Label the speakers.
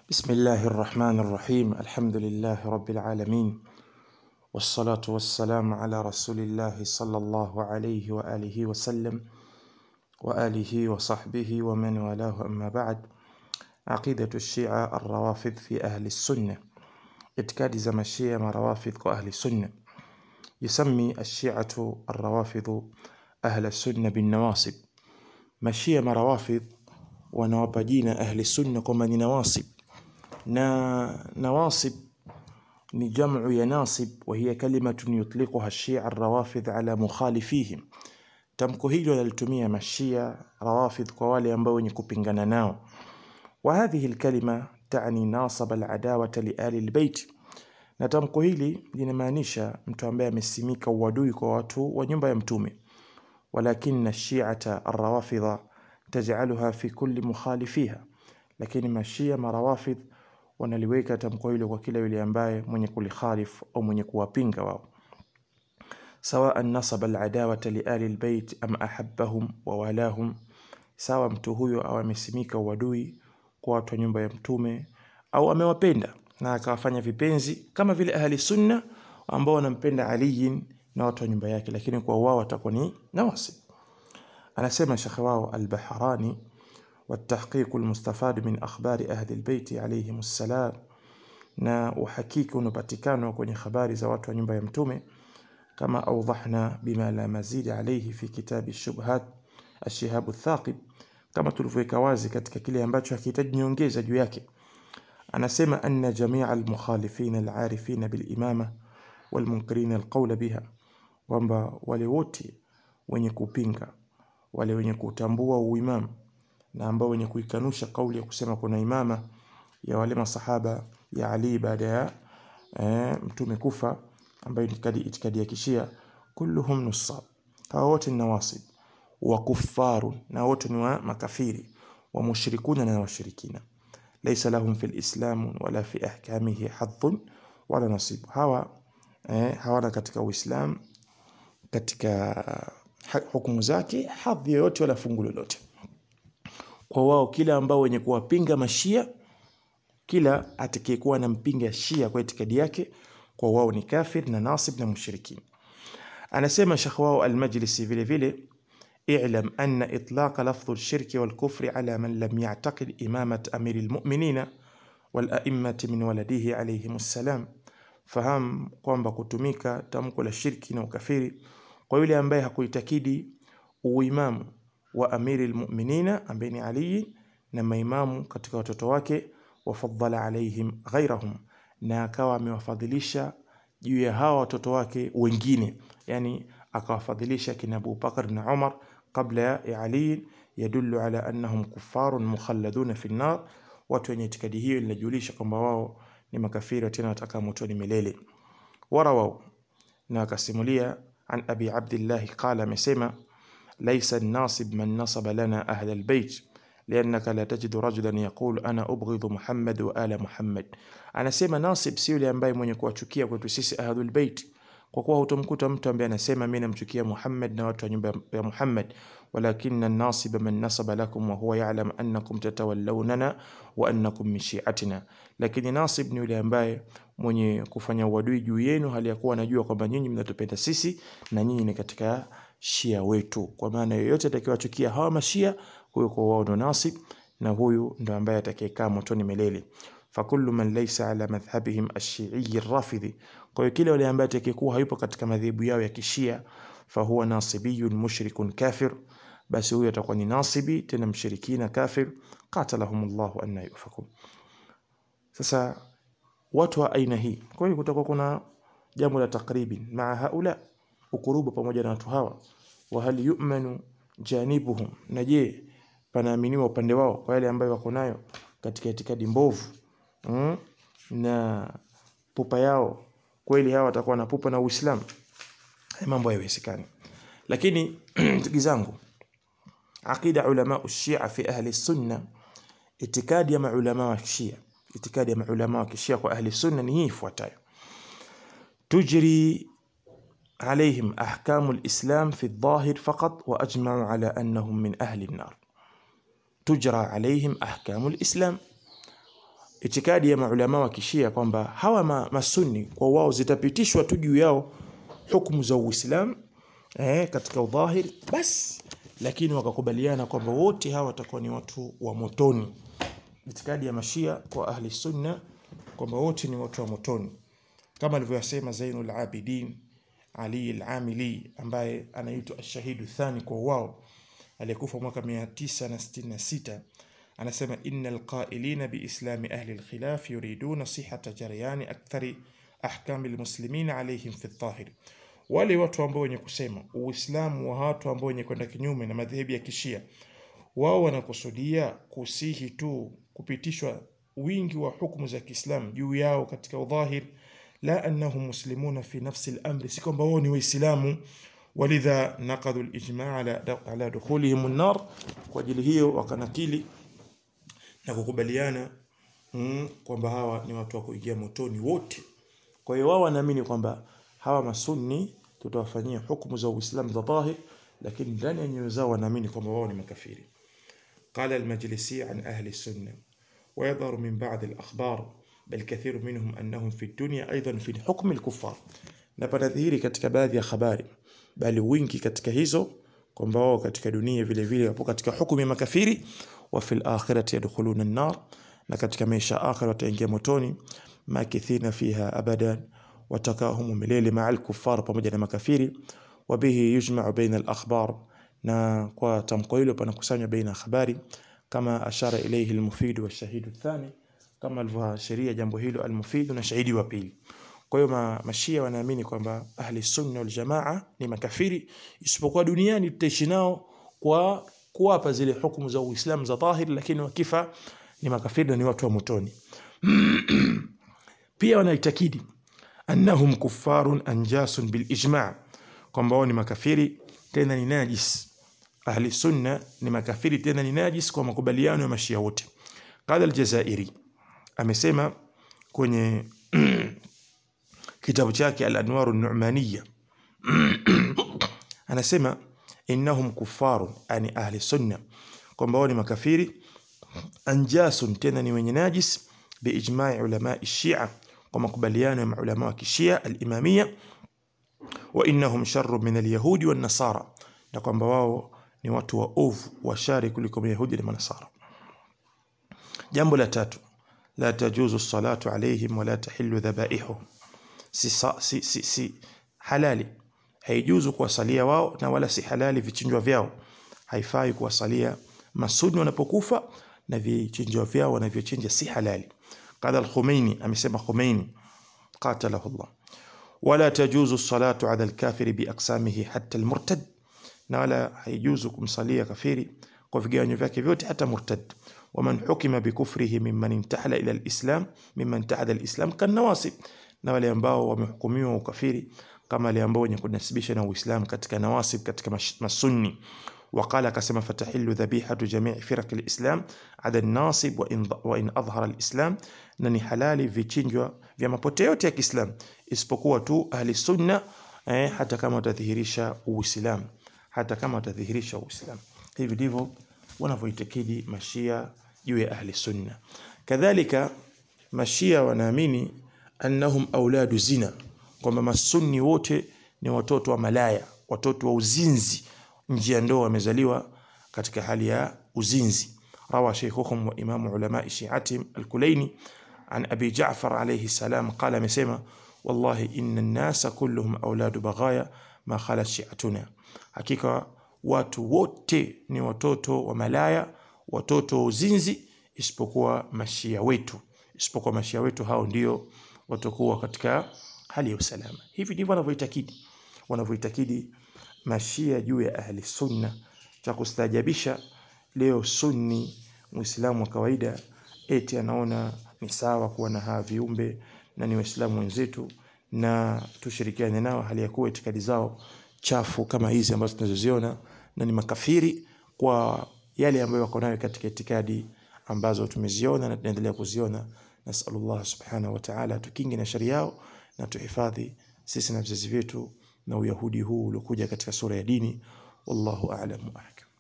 Speaker 1: بسم الله الرحمن الرحيم الحمد لله رب العالمين والصلاة والسلام على رسول الله صلى الله عليه وآله وسلم وآله وصحبه ومن والاه أما بعد عقيدة الشيعة الروافض في أهل السنة اعتقاد زمشية مع روافض وأهل السنة يسمي الشيعة الروافض أهل السنة بالنواصب مشية مع روافض wanawapa jina ahli sunna kwamba ni nawasib na nawasib ni jamu ya nasib wa hiya kalimatun yutliquha shia rawafidh ala mukhalifihim tamko hilo lalitumia mashia rawafidh kwa wale ambao wenye kupingana nao wa hadhihi alkalima tani nasaba aladawata liali albayt na tamko hili linamaanisha mtu ambaye amesimika uadui kwa watu wa nyumba ya mtume ولكن الشيعة الروافض تجعلها في كل مخالفيها lakini mashia marawafidh wanaliweka tamko hilo kwa kila yule ambaye mwenye kulikhalif au mwenye kuwapinga wao sawa nasaba aladawata liali albayt am ahabbahum wa walahum sawa mtu huyo au amesimika uadui kwa watu wa nyumba ya mtume au amewapenda na akawafanya vipenzi kama vile ahli sunna ambao wanampenda aliyin na watu wa nyumba yake lakini kwa wao watakuwa ni nawasib anasema shekhe wao al-Bahrani والتحقيق المستفاد من أخبار أهل البيت عليهم السلام na uhakiki unapatikana kwenye habari za watu wa nyumba ya mtume kama awdahna bima la mazid alayhi fi kitabi shubhat ashihab athaqib kama tulivyoweka wazi katika kile ambacho hakihitaji nyongeza juu yake anasema anna jamia almukhalifin alarifin bilimama walmunkirin alqawla biha kwamba wale wote wenye kupinga wale wenye kutambua uimamu na ambao wenye kuikanusha kauli ya kusema kuna imama ya wale masahaba ya Ali baada ya e, mtume kufa ambayo itikadi, itikadi ya kishia kulluhum nusab hawa wote ni nawasib wa kuffaru na wote ni wa makafiri wa mushrikuna na washirikina laysa lahum fil islam wala fi ahkamihi hadhun wala nasib hawa eh, hawana katika uislam katika hukumu zake hadhi yoyote wala fungu lolote kwa wao kila ambao wenye kuwapinga mashia kila atakayekuwa anampinga shia kwa itikadi yake kwa wao ni kafir na nasib na mushrikin anasema shekh wao almajlisi vile vile اعلم أن إطلاق لفظ الشرك والكفر على من لم يعتقد إمامة أمير المؤمنين والأئمة من ولده عليهم السلام fahamu kwamba kutumika tamko la shirki na ukafiri kwa yule ambaye hakuitakidi uimamu wa amiri almu'minina ambaye ni Ali na maimamu katika watoto wake wafadhala alaihim ghairahum na akawa amewafadhilisha juu ya hawa watoto wake wengine yani akawafadhilisha kina Abu Bakar na Umar kabla ya Ali yadullu ala annahum kuffarun mukhalladuna fi an-nar watu wenye itikadi hiyo inajulisha kwamba wao ni makafiri tena watakaa motoni milele warawau na akasimulia an abi abdillah qala amesema laysa an-nasib man nasaba lana ahla al-bayt لأنك لا تجد رجلا يقول أنا أبغض محمد وآل محمد anasema nasib si yule ambaye mwenye kuwachukia kwetu sisi ahlul bait kwa kuwa hutomkuta mtu ambaye anasema mimi namchukia Muhammad na watu wa nyumba ya Muhammad walakinna an-nasiba man nasaba lakum wa huwa ya'lam annakum tatawallawna wa annakum min shi'atina lakini nasib ni yule ambaye mwenye kufanya uadui juu yenu hali ya kuwa anajua kwamba nyinyi mnatupenda sisi na nyinyi ni katika shia wetu kwa maana yoyote atakayewachukia hawa mashia huyo kwa wao ndo nasib na huyu ndo ambaye atakayekaa motoni milele fakullu man laysa ala madhhabihim ash-shi'i ar-rafidhi kwa hiyo kile wale ambaye atakayekuwa hayupo katika madhehebu yao ya kishia fahuwa nasibiyun mushrikun kafir basi huyo atakuwa ni nasibi tena mshirikina kafir qatalahumullahu anna yufakun sasa watu wa aina hii kwa hiyo kutakuwa kuna jambo la takribi maa haula ukurubu pamoja na watu hawa wa hal yu'manu janibuhum na je panaaminiwa upande wao kwa yale ambayo wako nayo katika itikadi mbovu mm? na pupa yao kweli hawa watakuwa na pupa na Uislamu mambo hayawezekani lakini ndugu zangu aqida ulama ushia fi ahli sunna itikadi ya maulama wa shia itikadi ya maulama wa kishia kwa ahli sunna ni hii ifuatayo tujri عليهم أحكام الإسلام في الظاهر فقط وأجمعوا على أنهم من أهل النار تجرى عليهم أحكام الإسلام itikadi ya maulama wa kishia kwamba hawa ma, masunni kwa wao zitapitishwa tu juu yao hukumu za Uislamu eh, katika udhahiri basi, lakini wakakubaliana kwamba wote hawa watakuwa ni watu wa motoni. Itikadi ya mashia kwa ahli sunna kwamba wote ni watu wa motoni, kama alivyosema Zainul Abidin Ali al-Amili ambaye anaitwa ashahidu thani kwa wao, aliyekufa mwaka 966 anasema innal qailina biislami ahli alkhilaf yuriduna sihata jaryani akthari ahkami almuslimin alayhim fi dhahir, wale watu ambao wenye kusema Uislamu wa watu ambao wenye kwenda kinyume na madhehebu ya Kishia, wao wanakusudia kusihi tu kupitishwa wingi wa hukumu za Kiislamu juu yao katika udhahir, la annahum muslimuna fi nafsi al-amri, si kwamba wao ni Waislamu. Walidha naqadhu al-ijma' ala, ala dukhulihim an-nar, kwa ajili hiyo wakanakili na kukubaliana mm, kwamba hawa ni watu wa kuingia motoni wote. Kwa hiyo wao wanaamini kwamba hawa masunni tutawafanyia hukumu za Uislamu za dhahir, lakini ndani ya nyoyo zao wanaamini kwamba wao ni makafiri. قال المجلسي عن أهل السنة ويظهر من بعض الأخبار بل كثير منهم أنهم في الدنيا أيضا في حكم الكفار na panadhihiri katika baadhi ya habari bali wingi katika hizo kwamba wao katika dunia vile vile wapo katika hukumu ya makafiri wa fil akhirati yadkhuluna an-nar na katika maisha akhira wataingia motoni makithina fiha abadan watakaa humu milele ma'al kuffar pamoja na makafiri wa bihi yujma'u baina al-akhbar na kwa tamko hilo panakusanywa baina habari kama ashara ilayhi al-mufid wa shahidu thani kama alivyoashiria jambo hilo al-mufid na shahidi wa pili kwa hiyo ma, mashia wanaamini kwamba ahli sunna wal jamaa ni makafiri, isipokuwa duniani tutaishi nao kwa kuwapa zile hukumu za Uislamu za dhahir, lakini wakifa ni makafiri na ni watu wa motoni. Pia wanaitakidi annahum kuffarun anjasun bil ijma', kwamba wao ni makafiri tena ni najis. Ahli sunna ni makafiri tena ni najis kwa makubaliano ya mashia wote. Qala al-Jazairi amesema kwenye kitabu chake Al-Anwar An-Nu'maniyya anasema innahum kuffarun, ani ahli sunna, kwamba wao ni makafiri anjasun, tena ni wenye najis biijma'i ulama shia, kwa makubaliano ya maulama wa kishia al-imamiyya, wa innahum sharru min al-yahudi wan nasara, na kwamba wao ni watu wa ovu wa shari kuliko mayahudi na manasara. Jambo la tatu, la tajuzu salatu alayhim wala tahillu dhabaihum si, si, si, si halali haijuzu kuwasalia wao na wala si halali vichinjwa vyao. Haifai kuwasalia masuni wanapokufa na vichinjwa vyao wanavyochinja si halali. Qala al-Khumaini, amesema Khumaini qatalahu Allah, wala tajuzu salatu ala al-kafiri bi aqsamihi hatta al-murtad, na wala haijuzu kumsalia kafiri kwa vigawanyo vyake vyote hata murtad. Waman hukima bikufrihi mimman intahala ila al-islam mimman tahada al-islam kan nawasib na wale ambao wamehukumiwa ukafiri kama wale ambao wenye kunasibisha na Uislamu katika nawasib katika masunni. Waqala, akasema fatahillu dhabihatu jamii firaq alislam ada nasib wa in, wa in adhhara alislam, na ni halali vichinjwa vya mapote yote ya Kiislam isipokuwa tu ahli sunna eh, hata kama watadhihirisha Uislamu, hata kama watadhihirisha Uislamu. Hivi ndivyo wanavyoitakidi mashia juu ya ahli sunna. Kadhalika mashia wanaamini annahum auladu zina, kwamba masunni wote ni watoto wa malaya, watoto wa uzinzi, nje ya ndoa wamezaliwa katika hali ya uzinzi. Rawa shaykhuhum wa imamu ulama shi'atihim al-Kulaini an Abi Ja'far alayhi salam qala, amesema wallahi inna an-nasa kulluhum auladu baghaya ma khalat shi'atuna, hakika watu wote ni watoto wa malaya, watoto wa uzinzi isipokuwa mashia wetu, isipokuwa mashia wetu hao ndio watakuwa katika hali ya usalama. Hivi ndivyo wanavyoitakidi wanavyoitakidi mashia juu ya ahli sunna. Cha kustaajabisha leo, sunni muislamu wa kawaida eti anaona ni sawa kuwa na hawa viumbe na ni waislamu wenzetu na tushirikiane nao, hali ya kuwa itikadi zao chafu kama hizi ambazo tunazoziona na ni makafiri kwa yale ambayo wako nayo katika itikadi ambazo tumeziona na tunaendelea kuziona. Nasalullah subhanahu wa ta'ala tukinge na shari yao na tuhifadhi sisi na vizazi vyetu na uyahudi huu uliokuja katika sura ya dini. Wallahu a'lam wa ahkam.